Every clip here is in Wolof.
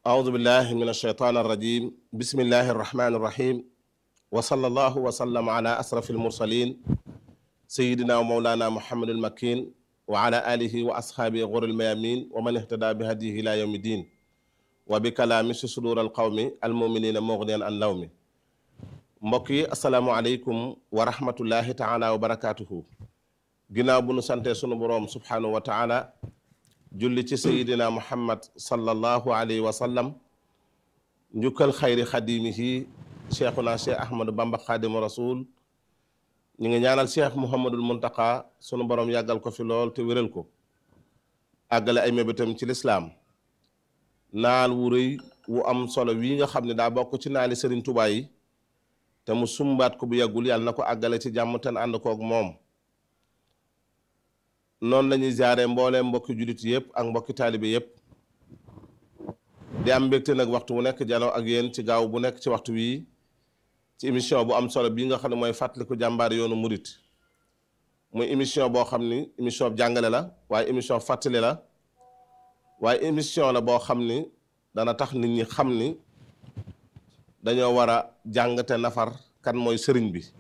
أعوذ بالله من الشيطان الرجيم بسم الله الرحمن الرحيم وصلى الله وسلم على أسرف المرسلين سيدنا ومولانا محمد المكين وعلى آله وأصحابه غر الميامين ومن اهتدى بهديه إلى يوم الدين وبكلام صدور القوم المؤمنين مغنيا عن لوم mbokk yi asalaamualeykum wa rahmatullahi taala wa barakaatuhu ginnaaw bu nu sante sunu boroom subhaanahu wa taala julli ci sayidina muhammad sallallahu alayhi wa sallam njukkal xayri xadimihi cheikhuna cheikh ahmadou bamba xaadimu rasul ñu ngi ñaanal cheikh muhammadul muntaka sunu boroom yàggal ko fi lool te wéral ko àggale ay mébétam ci lislaam naal wu rëy wu am solo wii nga xam ne daa bokk ci naali sëriñ tubaa yi te mu sumbaat ko bu yàggul yàlla na ko àggale ci jàmm te ànd koog moom noonu la ñuy jaaree mboolee mbokki jullit yëpp ak mbokki taalibe yëpp di am mbégte nag waxtu bu nekk janoo ak yéen ci gaaw bu nekk ci waxtu wii ci émission bu am solo bii nga xam ne mooy fàttaliku jàmbaar yoonu murit muy émission boo xam ni émission jàngale la waaye émission fàttali la waaye émission la boo xam ni dana tax nit ñi xam ni dañoo war a jàngate nafar kan mooy sëriñ bi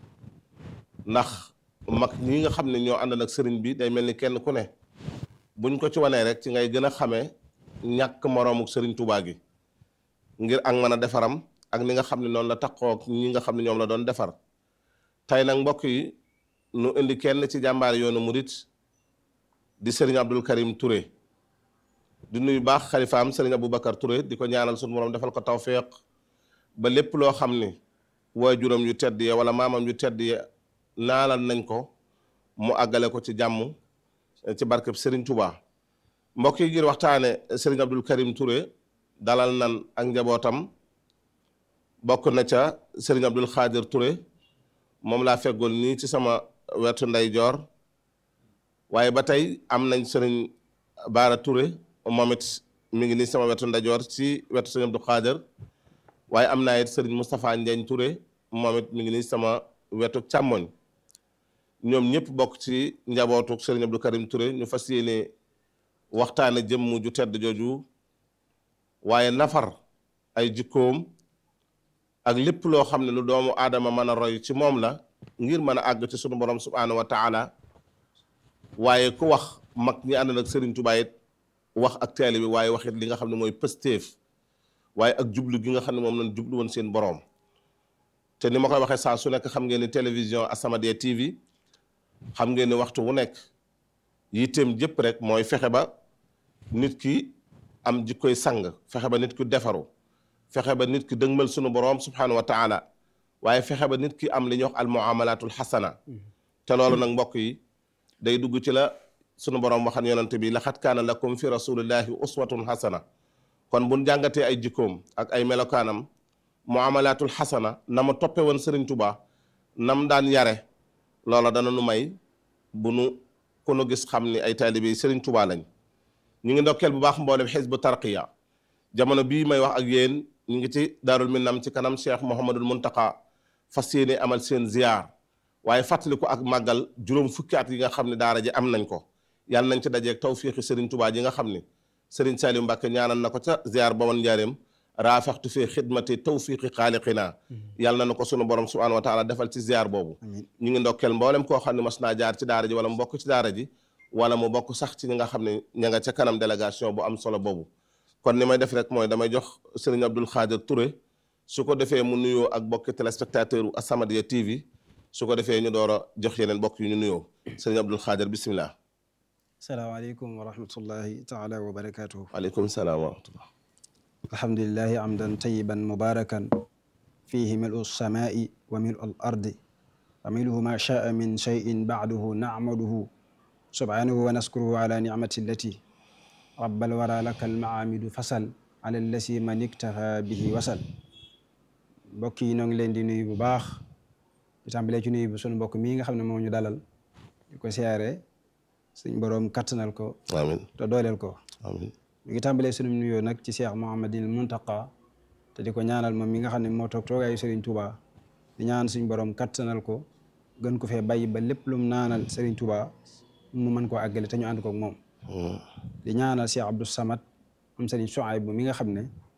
ndax mag ñi nga xam ne ñoo ànd nag sëriñ bi day mel ni kenn ku ne buñ ko ci wanee rek ci ngay gën a xamee ñàkk moroomu sëriñ Tuubaa gi ngir ak mën a defaram ak ni nga xam ne noonu la taxoo ñi nga xam ne ñoom la doon defar tey nag mbokk yi nu indi kenn ci jàmbaar yoonu murit di sëriñ Abdul Karim Touré di nuyu baax xalifaam sëriñ Aboubacar Touré di ko ñaanal suñu borom defal ko tawféex ba lépp loo xam ni waajuram yu tedd ya wala maamam yu tedd ya naalal nañ ko mu àggale ko ci jàmm ci barkeb Serigne Touba mbokk yi ngir waxtaane Serigne Abdul Karim Touré dalal nan ak njabootam bokk na ca Serigne Abdul Xaadir Touré moom laa feggoon nii ci sama wetu ndeyjoor waaye ba tey am nañ Serigne Baara Touré moom it mi ngi nii sama wetu ndeyjoor ci wetu Serigne Abdul Xaadir waaye am naa it sëriñ Moustapha Ndiagne Touré moom it mi ngi nii sama wetu càmmoñ ñoom ñëpp bokk ci njabootu sëriñ Abdou Karim Touré ñu fas yéene waxtaane jëmm ju tedd jooju waaye nafar ay jikkoom ak lépp loo xam ne lu doomu aadama mën a roy ci moom la ngir mën a àgg ci sunu borom subhaanahu wa taala waaye ku wax mag ñi ànd nag sëriñ Tuubaa it wax ak taalibe bi waaye waxit li nga xam ne mooy pëstéef waaye ak jublu gi nga xam ne moom lañ jublu woon seen boroom te ni ma koy waxee saa su nekk xam ngeen ni télévision As-Samadiyya TV xam ngeen ni waxtu wu nekk yitteem jëpp rek mooy fexe ba nit ki am jikkoy sang fexe ba nit ki defaru fexe ba nit ki dëgmal sunu boroom subhaanahu wa taala waaye fexe ba nit ki am li ñuy wax al muamalatul xasana te loolu nag mbokk yi day dugg ci la sunu boroom waxan yonante bi laxat kaana lakum fi rasulillahi uswatun xasana kon bu jàngatee ay jikkoom ak ay melokaanam muamalaatul xasana na ma toppe woon Serigne Touba nam daan yare loola dana nu may bu nu ku nu gis xam ni ay taalibe Serigne Touba lañ ñu ngi ndokkeel bu baax mboolem xisbu tarqiya jamono bii may wax ak yéen ñu ngi ci daarul minnam ci kanam Cheikh Mouhamadul Muntaka fas yéene amal seen ziar waaye fàttali ko ak màggal juróom fukki at yi nga xam ne daara ji am nañ ko yàlla nañ ci dajeeg tawfiixi Serigne Touba ji nga xam ni Sëriñ Saliou Mbacke ñaanal na ko ca ziar ba woon njaareem raafaxtu fee xidmati tawfiqi xaaliqina yàlla na ko sunu borom subhanahu wa taala defal ci ziar boobu ñu ngi ndokkeel mboolem koo xam ne mas naa jaar ci daara ji wala mu bokk ci daara ji wala mu bokk sax ci ñi nga xam ne ña nga ca kanam délégation bu am solo boobu kon ni may def rek mooy damay jox Sëriñ Abdul Xaadir Touré su ko defee mu nuyoo ak bokki téléspectateur u As-Samadiyya TV su ko defee ñu door a jox yeneen bokk yu ñu nuyoo Sëriñ Abdul Xaadir bismillah salaamaaleykum wa rahmatullahi taala wa barakatuhu waaleykum salaam wa rahmatullah alhamdulilahi amdan tayiban mubarakan fihi milu lsamai wa milu al ardi wa miluhu ma shaa min cheyin bacduhu nacmaduhu subhanahu wa naskuruhu ala nicmati allati rabbal wara laka almacaamidu fasal ala allasi man iktafa bihi wasal mbokk yi noo ngi leen di nuyu bu baax di tàmbalee ci nuyu bu sunu mbokk mii nga xam ne moo ñu dalal di ko siyaare suñ boroom kattanal ko amiin te dooleel ko amiin ñu ngi tàmbalee sunu nuyoo nag ci Cheikh Mouhamadin Muntaqa te di ko ñaanal moom mi nga xam ne moo toog toogaayu Serigne Touba di ñaan suñ borom kattanal ko gën ko fee bàyyi ba lépp lu mu naanal Serigne Touba mu mën koo àggale te ñu ànd koog moom di ñaanal Cheikh Abdou Samad am Serigne Souaïbou mi nga xam ne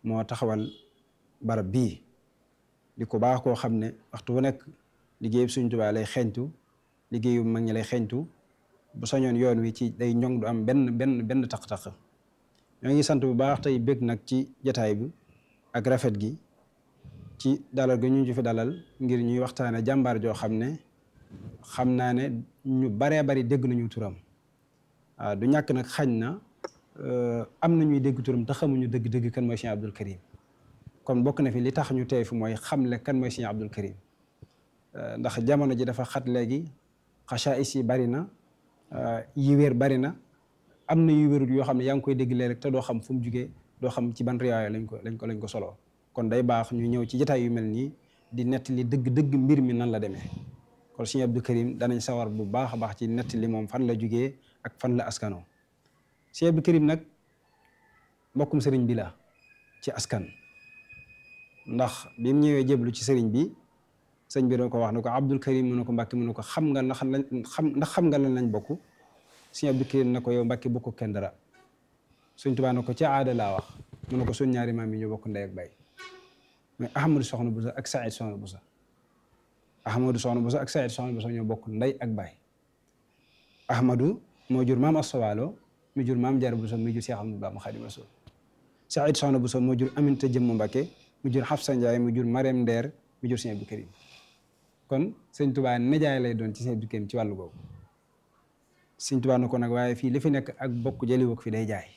moo taxawal barab bii di ko baax koo xam ne waxtu wu nekk liggéeyub Sëriñ Tuubaa lay xeeñtu liggéeyu mag ñi lay xeeñtu bu sañoon yoon wi ci day ñoŋ du am benn benn benn taq-taq ñoo ngi sant bu baax tey bëgg nag ci jataay bi ak rafet gi ci dalal ga ñu ci fi dalal ngir ñuy waxtaane jàmbaar joo xam ne xam naa ne ñu baree bari dégg nañu turam waaw du ñàkk nag xañ na am na ñuy dégg turam te xamuñu dëgg-dëgg kan mooy Sëriñ Abdul Karim kon bokk na fi li tax ñu tey fi mooy xamle kan mooy Sëriñ Abdul Karim ndax jamono ji dafa xat léegi xasaayis yi bari na yi wér bari na am na yu wérut yoo xam ne yaa ngi koy dégg léeg rek te doo xam fu mu jugee doo xam ci ban riwaaya lañ ko lañ ko lañ ko soloo kon day baax ñu ñëw ci jotaay yu mel nii di nettali dëgg-dëgg mbir mi nan la demee kon Sëriñ Abdul Karim danañ sawar bu baax a baax ci nettali moom fan la jugee ak fan la askanoo Sëriñ Abdul Karim nag mbokkum sëriñ bi la ci askan ndax bi mu ñëwee jéblu ci sëriñ bi sëñ bi doon ko wax ne ko Abdul Karim mu ne ko Mbàkke mu ne ko xam nga ndax lañ xam ndax xam nga lan lañ bokk Sëriñ Abdul Karim na ko yow Mbàkke bokk kenn dara Sëriñ Tuubaa na ko ci aada laa wax mu ne ko suñ ñaari maam yi ñu bokk ndey ak bay mais Ahmadou Soxna Bousso ak Saïd Soxna Bousso Ahmadou Soxna Bousso ak Saïd Soxna Bousso ñoo bokk ndey ak bay Ahmadou moo jur maam Assawaalo mu jur maam Jaara Bousso mu jur Cheikh Ahmadou Bamba Xaadimu Rasuul Saïd Soxna Bousso moo jur Aminta Jëmm Mbàkke mu jur Xafsa Njaay mu jur Marème Ndeer mu jur Sëriñ Abdul Karim kon Sëriñ Tuubaa nijaay lay doon ci Sëriñ Abdul Karim ci wàllu googu Sëriñ Tuubaa na ko nag waaye fii li fi nekk ak bokk jëliwook fi day jaay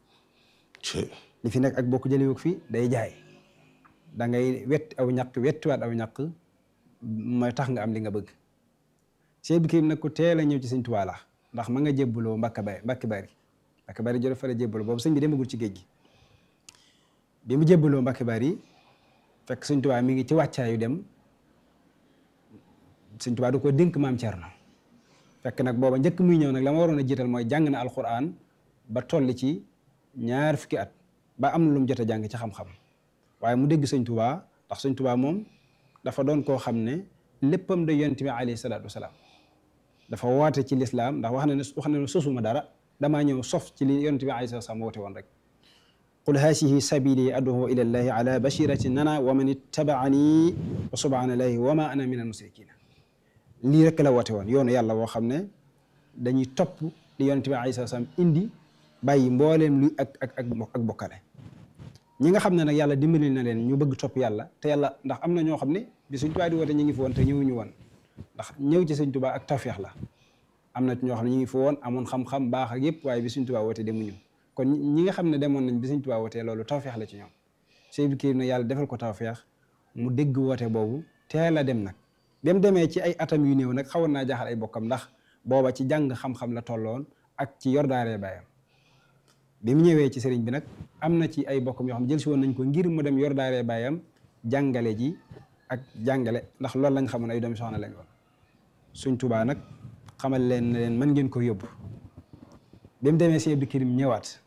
li fi nekk ak bokk jëliwook fi day jaay da ngay wet aw ñaq wettiwaat aw ñaq mooy tax nga am li nga bëgg Sëriñ Abdul Karim nag ku teel a ñëw ci Sëriñ Tuubaa la ndax ma nga jébbaloo Mbàkke Bari Mbàkke Bari Mbàkke Bari jël fa la jébbaloo boobu sëñ bi demagul ci géej gi bi mu jébbaloo Mbàkke Bari fekk Sëriñ Tuubaa mi ngi ci wàccaayu dem Sëriñ Tuubaa du ko dénk maam Cerno fekk nag booba njëkk muy ñëw nag la ma waroon a jiital mooy jàng na alquran ba toll ci ñaar fukki at ba am na lu mu jot a jàng ci xam-xam waaye mu dégg Sëriñ Tuubaa ndax Sëriñ Tuubaa moom dafa doon koo xam ne léppam da yonent bi alayhi salaatu wasalaam dafa woote ci lislaam ndax wax na ne wax na ne sosuma dara damaa ñëw sof ci li yonent bi alayhi salaatu wasalaam woote woon rek qul haasihi sabili ad'u ila llahi ala bashiratin nana wa man ittabaani wa subhanallahi wa ma ana min al musrikina lii rek la woote woon yoonu yàlla woo xam ne dañuy topp li yonent bi alayhi salaam indi bàyyi mbooleem luy ak ak ak ak bokkale ñi nga xam ne nag yàlla dimbali na leen ñu bëgg topp yàlla te yàlla ndax am na ñoo xam ne bi Sëñ Tuubaa di woote ñu ngi fi woon te ñëwuñu woon ndax ñëw ci Sëñ Tuubaa ak tawfeex la am na ñoo xam ne ñu ngi fi woon amoon xam-xam baax ak yëpp waaye bi Sëñ Tuubaa woote demuñu kon ñi nga xam ne demoon nañ bi Sëñ Tuubaa wootee loolu tawfeex la ci ñoom Sëñ Abdul Karim ne yàlla defal ko tawfeex mu dégg woote boobu teel a dem nag ba mu demee ci ay atam yu néew nag xawoon naa jaaxal ay bokkam ndax booba ci jàng xam-xam la tolloon ak ci yor daaree baayam bi mu ñëwee ci sëriñ bi nag am na ci ay bokkam yoo xam jël si woon nañ ko ngir mu dem yor daaree baayam jàngale ji ak jàngale ndax loolu lañ xamoon ay doomi soxna lañ woon Sëñ Tuubaa nag xamal leen ne leen mën ngeen ko yóbbu bi mu demee Sëñ Abdul Karim ñëwaat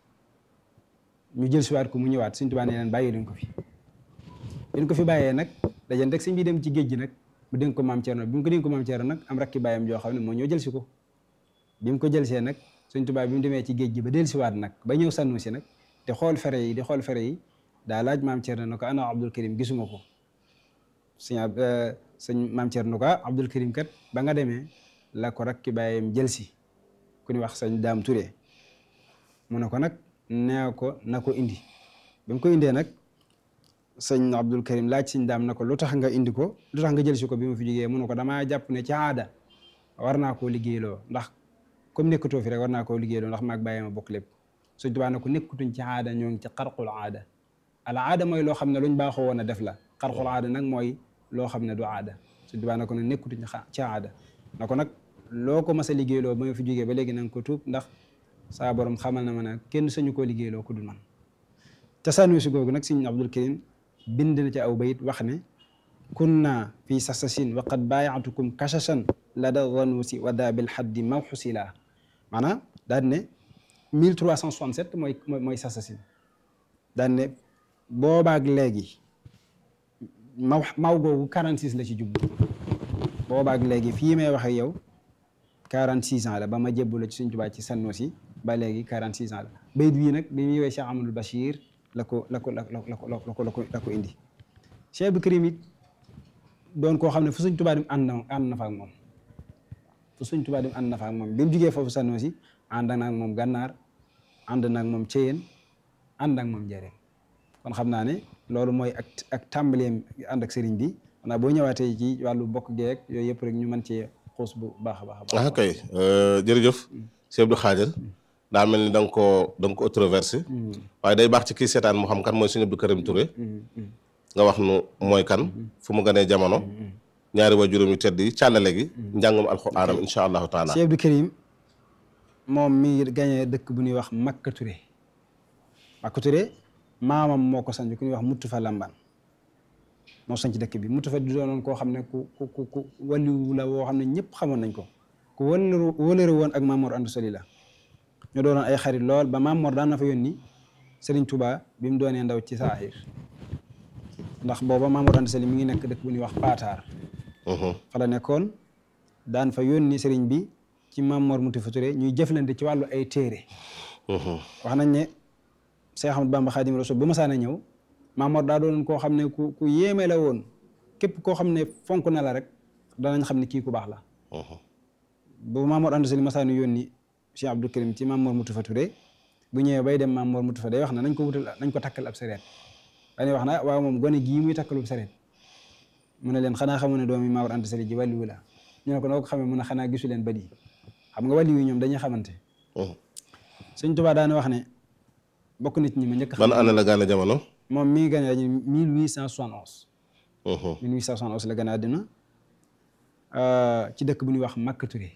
ñu jël siwaat ko mu ñëwaat Sëñ Tuubaa ne leen bàyyi leen ko fi leen ko fi bàyyee nag dajen rek sëñ bi dem ci géej gi nag mu dénk ko maam Thierno bi mu ko dénk ko maam Thierno nag am rakki bàyyam joo xam ne moo ñëw jël si ko bi mu ko jël see nag Sëñ Tuubaa bi mu demee ci géej gi ba del siwaat nag ba ñëw sànnu si nag di xool fere yi di xool fere yi daa laaj maam Thierno ne ko ana Abdul Karim gisuma ko sëñ sëñ maam Thierno ko Abdul Karim kat ba nga demee la ko rakki bàyyam jël si ku ni wax sëñ Daam Touré mu ne ko nag nee ko na ko indi bi mu ko indee nag sëñ Abdul Karim laaj sëñ daam na ko lu tax nga indi ko lu tax nga jël si ko bi ma fi jógee mu ne ko damaa jàpp ne ci aada war naa koo liggéeyloo ndax comme nekkatoo fi rek war naa koo liggéeyloo ndax maag bàyyi ma bokk lépp sëñ Tuubaa na ko nekkutuñ ci aada ñoo ngi ci xarqul aada al aada mooy loo xam ne luñ baaxoo woon a def la xarqul aada nag mooy loo xam ne du aada sëñ Tuubaa na ko ne nekkutuñ ci aada na ko nag loo ko mas a liggéeyloo ba ma fi jógee ba léegi na nga ko tuub ndax saa borom xamal na ma ne kenn sañu koo liggéeyloo ku dul man te sànni si googu nag sëñ Abdul Karim bind na ci aw bayit wax ne kunna fi sasasin wa qad baayatukum kashasan la da wanuusi wa da bil xaddi mawxusila maanaam daan ne 1367 mooy mooy sasasin daan ne boobaak léegi maw maw googu 46 la ci jublu boobaak léegi fii may wax ak yow 46 ans la ba ma jébbalu ci Sëñ Tuubaa ci Sanusi ba léegi 46 ans la bayit bii nag bi muy woy Cheikh Amadou Bachir la ko la ko la ko la ko la ko la ko la ko indi Cheikh Abdou Karim it doon koo xam ne fu Sëñ Tuubaa dem ànd na ànd na fa ak moom fu Sëñ Tuubaa dem ànd na fa ak moom bi mu jugee foofu Sanosi ànd na ak moom gànnaar ànd na ak moom Ceyeen ànd ak moom Njaaréem kon xam naa ne loolu mooy ak ak tàmbaleem ànd ak sëriñ bi xanaa boo ñëwaatee ci wàllu bokk geek yooyu yëpp rek ñu mën cee xuus bu baax a baax a baax ah kay jërëjëf Cheikh Abdou Khadir daa mel ni da nga koo da nga ko controversé waaye day baax ci kii seetaan mu xam kan mooy Sëñ Abdou Karim Touré nga wax nu mooy kan fu mu gënee jamono ñaari wa juróom yu tedd yi càllale gi njàngum alxuraanam insha allahu taala Cheikh Abdou Karim moom mi ngi gañee dëkk bu ñuy wax Makka Touré Makka Touré maamam moo ko sanc ku ñuy wax muttu fa lamban moo sanc dëkk bi muttu fa di doonoon koo xam ne ku ku ku ku waliwu la woo xam ne ñëpp xamoon nañ ko ku wëlëru wëlëru woon ak Mamoor Anta Sali la ñu doonoon ay xarit lool ba Mamoor daan na fa yónni Serigne Touba bi mu doonee ndaw ci saaxir ndax booba Mamoor Anta Sali mi ngi nekk dëkk bu ñuy wax Paataar fa la nekkoon daan fa yónni Serigne bi ci Mamoor Muttu fa Touré ñuy jëflante ci wàllu ay téere wax nañ ne Seex Ahmadu Bamba Xaadimu Rasuul ba masaana ñëw Maamoor daa doon koo xam ne ku ku yéeme la woon képp koo xam ne fonk na la rek danañ xam ne kii ku baax la bu Maamoor Anta Sali masaana yónni Cheikh Abdou Karim ci Maamoor Mutu Fa Touré bu ñëwee bay dem Maamoor Mutu Fa day wax na nañ ko wutal nañ ko takkal ab sareet dañuy wax na waaw moom gone gii muy takkalub sareet mu ne leen xanaa xamu ne doomi Maamoor Anta Sali ji wàlliwu la ñu ne ko noo ko xamee mu ne xanaa gisu leen bët yi xam nga wàlliwu ñoom dañuy xamante Sëñ Tuubaa daana wax ne bokk nit ñi ma njëkk ban année la gane jamono moom mi ngi gane àddina 1871 1871 la gane àddina ci dëkk bu ñuy wax Makka Touré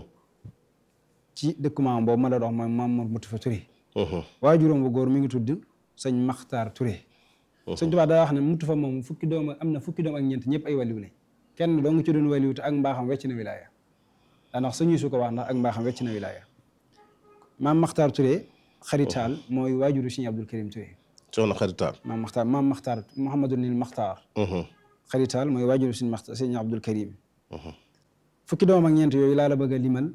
ci dëkk maam boobu ma la dox mooy Mamour Moutou Fa Touré waajuram bu góor mi ngi tudd sëñ Maxtaar Touré sëñ Tuubaa daa wax ne Moutou Fa moom fukki doom am na fukki doom ak ñeent ñëpp ay waliw lañ kenn doo nga ci doon waliw te ak mbaaxam wecc na wilaaya daa ndax suñuy su ko wax ndax ak mbaaxam wecc na wilaaya maam Maxtaar Touré xaritaal mooy waajuru Sëñ Abdou Karim Touré soxna xaritaal maam Maxtaar maam Maxtaar Mouhamadou Nil Maxtaar xaritaal mooy waajuru Sëñ Maxtaar Sëñ Abdou Karim fukki doom ak ñeent yooyu laa la bëgg a limal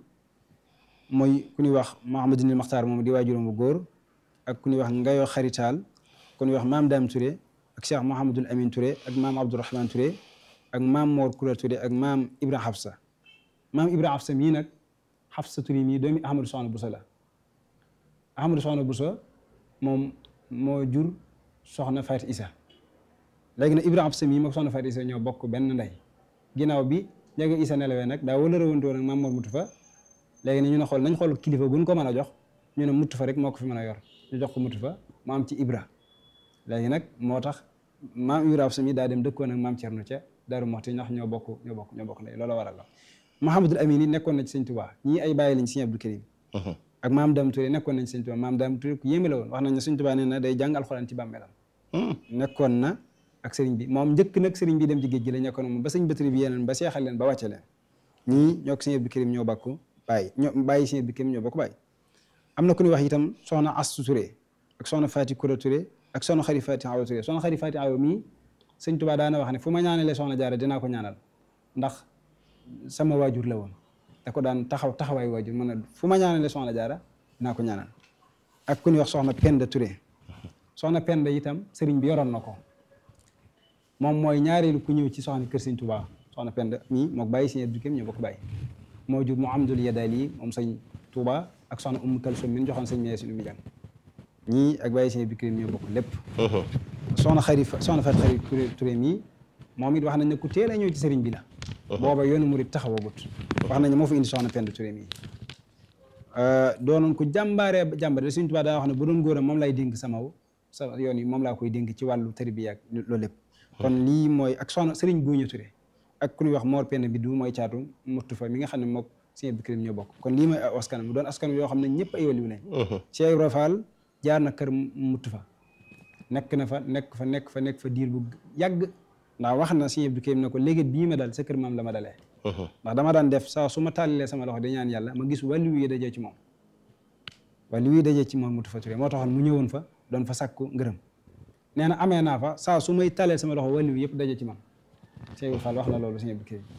mooy ku ñuy wax Mouhamadou Nil Maxtaar moom di waajuram bu góor ak ku ñuy wax Ngayo xaritaal ku ñuy wax maam Dame Touré ak Cheikh Mouhamadul Amin Touré ak maam Abdourahman Touré ak maam Mor Kura Touré ak maam Ibra Hafsa maam Ibra Hafsa mii nag Hafsa Touré mii doomi Ahmadou Soxna Bousso la Ahmadou Soxna Bousso moom moo jur soxna Faat Isa léegi nag Ibra Hafsa mii moom soxna Faat Isa ñoo bokk benn ndey ginnaaw bi njëga Isa nelawee nag daa wala rëwantu woon ak maam Mor Moutou Fa léegi ne ñu ne xool nañ xool kilifa guñ ko mën a jox ñu ne Moutou Fa rek moo ko fi mën a yor ñu jox ko Moutou Fa mu am ci Ibra léegi nag moo tax maam Ibra Hafsa mii daa dem dëkkoon ak maam Cerno ca Daaru Moxti ndax ñoo bokk ñoo bokk ñoo bokk ndey loolu waral la Mouhamadul Amin yi nekkoon na ci Sëñ Tuubaa ñii ay bàyyi lañ Sëñ Abdou Karim ak maam Dame Touré nekkoon nañ Sëñ Tuubaa maam Dame Touré ku yéeme la woon wax nañ ne Sëñ Tuubaa nee na day jàng alxuraan ci bàmmeelam nekkoon na ak sëriñ bi moom njëkk nag sëriñ bi dem ci géej gi la nekkoon moom ba sëñ Batri bi yeneen ba seexal leen ba wàcce leen ñii ñoo ko Sëñ Abdou Karim ñoo bokk bàyyi ñoo bàyyi Sëñ Abdou Karim ñoo bokk bàyyi am na ku ñuy wax itam soxna Astu Touré ak soxna Fati Koura Touré ak soxna Xari Fati Awa Touré soxna Xari Fati Awa mii Sëñ Tuubaa daana wax ne fu ma ñaanalee soxna Jaara dinaa ko ñaanal ndax sama waajur la woon da ko daan taxaw taxawaay waajur mën a fu ma ñaanalee soxna Jaara dinaa ko ñaanal ak ku ñuy wax soxna Penda Touré soxna Penda itam sëriñ bi yoroon na ko moom mooy ñaareelu ku ñëw ci soxna kër Sëñ Tuubaa soxna Penda mii mook bàyyi Sëñ Abdou Karim ñoo bokk bàyyi moo jur Muhammadul Yadali moom sëñ Tuubaa ak soxna Umm Kalsum min joxoon sëñ Meesin Umi Jàng ñii ak bàyyi Sëñ Abdou Karim ñoo bokk lépp soxna xari soxna Fat xari Touré mii moom it wax nañ ne ku teel a ñëw ci sëriñ bi la booba yoonu murit taxawagut wax nañ ne moo fa indi soxna Penda Touré mii doonoon ku jàmbaaree jàmbaare Sëñ Tuubaa daa wax ne bu doon góoram moom lay dénk samaw sa yoon yi moom laa koy dénk ci wàllu tarbiya ak loolu lépp kon lii mooy ak soxna sëriñ Guuña Touré ak ku ñuy wax Mor Penda bi du mooy caatu muttu fa mi nga xam ne mook Sëñ Abdou Karim ñoo bokk kon lii mooy askan mu doon askan yoo xam ne ñëpp ay waliw lañ Cheikh Ibra Fall jaar na kër muttu fa nekk na fa nekk fa nekk fa nekk fa diir bu yàgg ndax wax na Sëñ Abdou Karim ne ko léegi bii ma dal sa kër maam la ma dalee ndax dama daan def saa su ma tàllalee sama loxo di ñaan yàlla ma gis wàllu yi dajee ci moom wàllu yi dajee ci moom Moutou Fa Touré moo taxoon mu ñëwoon fa doon fa sàkku ngërëm nee na amee naa fa saa su may tàllee sama loxo wàllu yëpp dajee ci man Sëñ Ibra Fall wax na loolu Sëñ Abdou Karim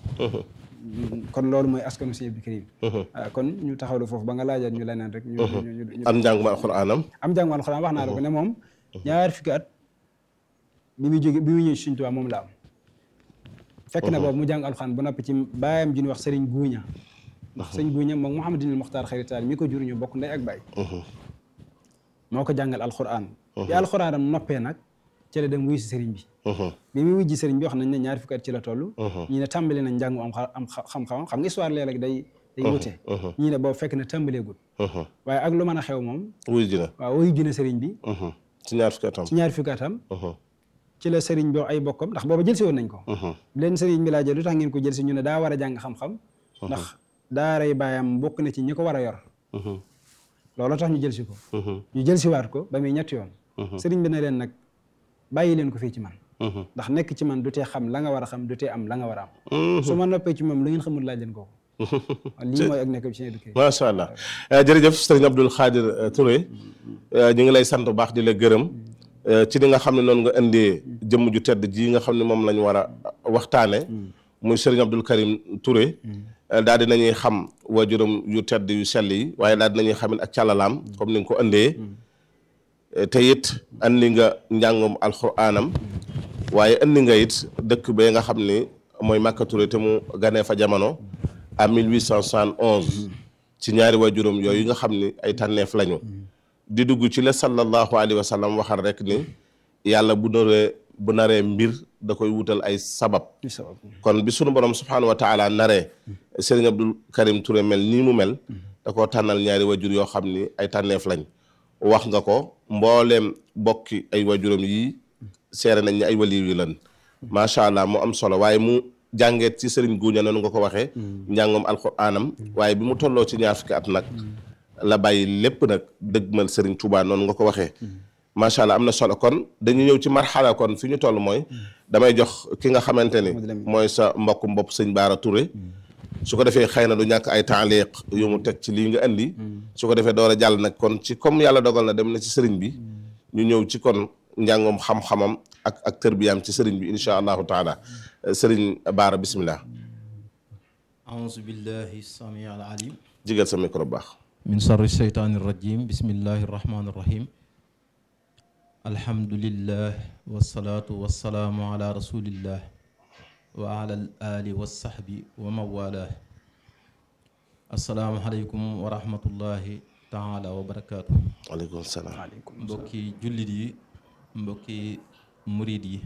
kon loolu mooy askanu Sëñ Abdou Karim kon ñu taxawlu foofu ba nga laajaat ñu leneen rek ñu am njàngum alxuraanam am njàngum alxuraan wax naa la ko ne moom ñaar fukki at bi muy jóge bi muy ñëw Sëriñ Tuubaa moom la am fekk na boobu mu jàng alxuraan ba noppi ci baayam ji ñuy wax sëriñ guuña ndax sëriñ guuña moom Mouhamadinil Muxtaar xaritaal mi ko jur ñu bokk ndey ak baay moo ko jàngal alxuraan bi alxuraanam noppee nag ci la dem wuy si sëriñ bi bi muy wujji sëriñ bi wax nañ ne ñaar fukki at ci la toll ñi ne tàmbali nañ njàngu am am xam-xamam xam nga histoire léeg-léeg day day wute ñii ne boobu fekk na tàmbaleegul waaye ak lu mën a xew moom wuy ji na waaw wuy ji na sëriñ bi ci ñaar fukki atam ci ñaar fukki atam ci la sëriñ bi ay bokkam ndax booba jël si woon nañ ko leen sëriñ bi laajee lu tax ngeen ko jël si ñu ne daa war a jàng xam-xam ndax daaray baayam bokk na ci ñi ko war a yor loolu tax ñu jël si ko ñu jël si waat ko ba muy ñetti yoon sëriñ bi ne leen nag bàyyi leen ko fii ci man ndax nekk ci man du tee xam la nga war a xam du tee am la nga war a am su ma noppee ci moom lu ngeen xamul laaj leen ko lii mooy ak nekk bi ci éduqué macha allah jërëjëf sëriñ Abdul Xaadir Touré ñu ngi lay sant bu baax di la gërëm ci li nga xam ne noonu nga indee jëmm ju tedd ji nga xam ne moom la ñu war a waxtaane muy sëriñ Abdul Karim Touré daal di nañuy xam waajuram yu tedd yu sell yi waaye daal di nañuy xamit ak càllalaam comme ni nga ko indee te it andi nga njàngum alxuraanam waaye andi nga it dëkk bee nga xam ni mooy Màkka Touré te mu ganee fa jamono à 1871 ci ñaari waajuram yooyu nga xam ni ay tànneef lañu di dugg ci la sallallahu alayhi wa sallam waxal rek ni yàlla bu naree bu naree mbir da koy wutal ay sabab kon bi sunu borom subhaanahu wa taala naree Serigne Abdul Karim Touré mel nii mu mel da koo tànnal ñaari wajur yoo xam ni ay tànneef lañ wax nga ko mbooleem bokki ay wajuram yii seere nañ ni ay waliw yi lan macha allah mu am solo waaye mu jàngeet ci Serigne Guuña noonu nga ko waxee njàngam alxuraanam waaye bi mu tolloo ci ñaar fukki at nag la bàyyi lépp nag dëgmal Serigne Touba noonu nga ko waxee macha allah am na solo kon dañu ñëw ci marxala kon fi ñu toll mooy damay jox ki nga xamante ni mooy sa mbokkum bopp sëñ Baara Touré su ko defee xëy na du ñàkk ay taaliq yu mu teg ci lii nga indi su ko defee door a jàll nag kon ci comme yàlla dogal na dem na ci sëriñ bi ñu ñëw ci kon njàngum xam-xamam ak ak tërbiyaam ci sëriñ bi insha allahu taala sëriñ Baara bismillah auzu billahi samii al alim jigal sa micro bu baax min sarri sheytaani rajim bismillahi rahmaani rahim alhamdulillah wasalaatu wasalaamu ala rasulillah wa ala al ali wa sahbi wa mawala asalaamualeykum wa rahmatullahi taala wa barakaatu waaleykum salaam mbokki jullit yi mbokki murid yi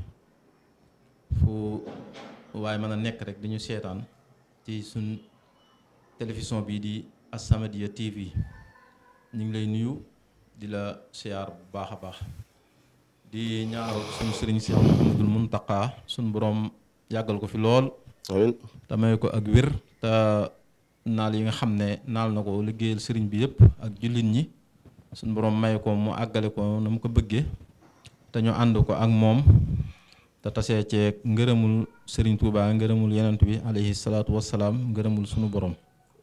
fu waaye mën a nekk rek dañu seetaan ci suñ télévision bii di As-Samadiyya TV ñu ngi lay nuyu di la siyaar bu baax a baax di ñaanal suñu sëriñ si Muhammadul Muntaqa suñu borom yàggal ko fi lool amiin te may ko ak wér te naal yi nga xam ne naal na ko liggéeyal sëriñ bi yëpp ak jullit ñi suñu borom may ko mu àggale ko na mu ko bëggee te ñu ànd ko ak moom te tasee ceeg ngërëmul sëriñ Tuubaa ngërëmul yenent bi alayhi salaatu wassalaam ngërëmul suñu borom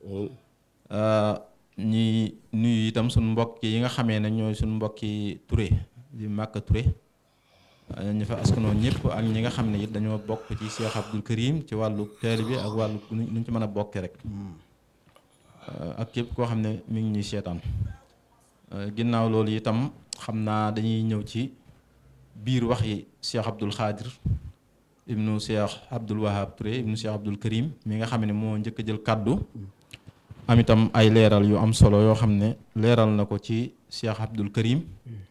ñi nuyu itam suñu mbokk yi nga xamee ne ñooy suñu mbokki Touré di Màkka Touré ñu fa askanoo ñëpp ak ñi nga xam ne it dañoo bokk ci Cheikh Abdul Karim ci wàllu teel bi ak wàllu nu ñu ci mën a bokkee rek ak képp koo xam ne mi ngi ñuy seetaan ginnaaw loolu itam xam naa dañuy ñëw ci biir wax yi Cheikh Abdul Xaadir ibnu Cheikh Abdul Wahab Touré ibnu Cheikh Abdul Karim mi nga xam ne moo njëkk a jël kàddu am itam ay leeral yu am solo yoo xam ne leeral na ko ci Cheikh Abdul Karim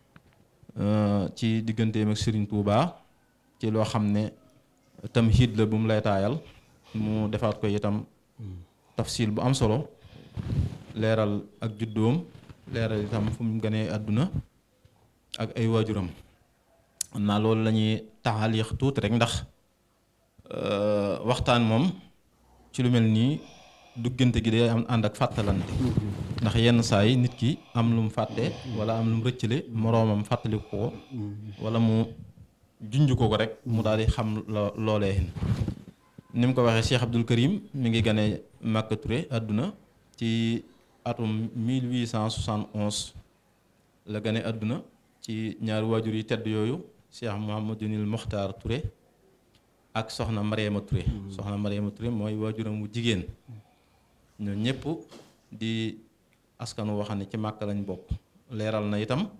ci digganteem ak Serigne Touba ci loo xam ne tamhid la bu mu lay taayal mu defaat ko itam tafsil bu am solo leeral ak juddoom leeral itam fu mu gënee àdduna ak ay waajuram xam naa loolu la ñuy taxaliix tuuti rek ndax waxtaan moom ci lu mel nii duggante gi day am ànd ak fàttalante ndax yenn saa yi nit ki am lu mu fàtte wala am lu mu rëccale moroomam fàttaliku ko wala mu junj ko ko rek mu daal di xam lo loolee ni mu ko waxee Cheikh Abdul Karim mi ngi gane Màkka Touré àdduna ci atum 1871 la gane àdduna ci ñaari waajur yi tedd yooyu Cheikh Mouhamadunil Mokhtar Touré ak soxna Mariama Touré soxna Mariama Touré mooy waajuram wu jigéen ñoo ñëpp di askanu wax ne ci màkk lañ bokk leeral na itam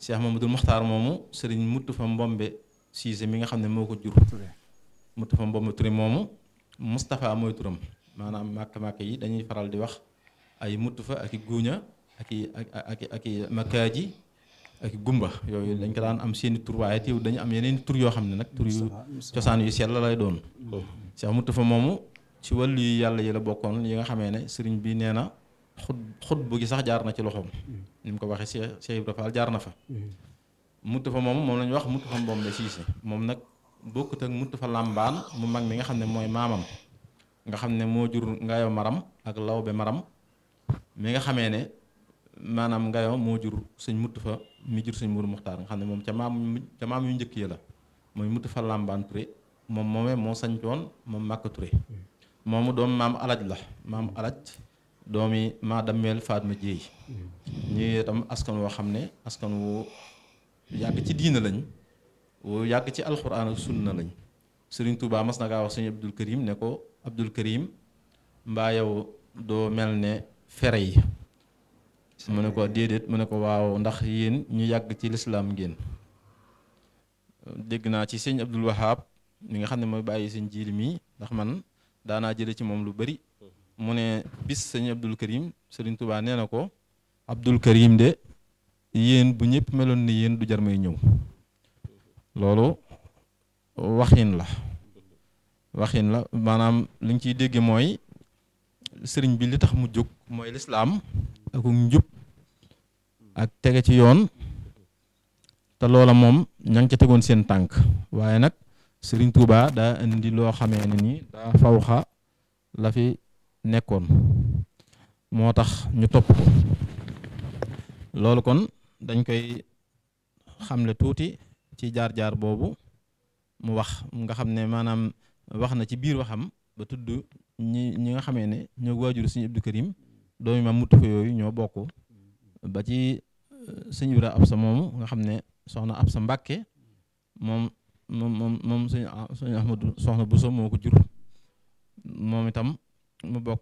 Cheikh Mamadou Mokhtar moomu sëriñ muttu fa mbombe Cissé mi nga xam ne moo ko jur muttu fa mbombe Touré moomu Moustapha mooy turam maanaam màkk-màkk yi dañuy faral di wax ay muttu fa ak i guuña ak i ak ak ak i makkaaji ak i gumba yooyu dañ ko daan am seeni tur waaye teew dañu am yeneen tur yoo xam ne nag tur yu cosaan yu sell la lay doon Cheikh muttu fa moomu ci wàllu yu yàlla yi la bokkoon yi nga xamee ne sëriñ bi nee na xut xut bu gi sax jaar na ci loxoom ni mu ko waxee Cheikh Cheikh Ibra Fall jaar na fa muttu fa moomu moom la ñu wax muttu fa mbombe Cissé moom nag bokkut ak muttu fa làmbaan mu mag mi nga xam ne mooy maamam nga xam ne moo jur ngayo maram ak lawbe maram mi nga xamee ne maanaam ngayo moo jur sëñ muttu fa mi jur sëñ Mourou Muxtaar nga xam ne moom ca maam ca maam yu njëkk yi la mooy muttu fa làmbaan Touré moom moomee moo sañcoon moom Màkka Touré moomu doom maam alaj la maam alaj doomi maa dammeel Fatma Jéey ñi itam askan woo xam ne askan wu yàgg ci diina lañ wu yàgg ci alxuraan ak sunna lañ Sëriñ Tuubaa mas na kaa wax sëñ Abdul Karim ne ko Abdul Karim mbaa yow doo mel ne fere yi mu ne ko déedéet mu ne ko waaw ndax yéen ñu yàgg ci lislaam ngeen dégg naa ci sëñ Abdul Wahab mi nga xam ne mooy bàyyi sëñ jiili mi ndax man daanaa jële ci moom lu bari mu ne bis sëñ Abdul Karim Sëriñ Tuubaa nee na ko Abdul Karim de yéen bu ñëpp meloon ni yéen du jar may ñëw loolu waxin la waxin la maanaam li ñu ciy dégge mooy sëriñ bi li tax mu jóg mooy lislaam ak njub ak tege ci yoon te loola moom ña ngi ca tegoon seen tànk waaye nag sëriñ Tuubaa daa indi loo xamee ne ni daa fawxa la fi nekkoon moo tax ñu topp ko loolu kon dañ koy xamle tuuti ci jaar-jaar boobu mu wax nga xam ne maanaam wax na ci biir waxam ba tudd ñi ñi nga xamee ne ñoo waajur sëñ Abdou Karim doomi maam muttu fa yooyu ñoo bokk ba ci sëñ Ibra Absa moomu nga xam ne soxna Absa Mbàkke moom moom moom moom sëñ sëñ Ahmadu soxna Buso moo ko jur moom itam mu bokk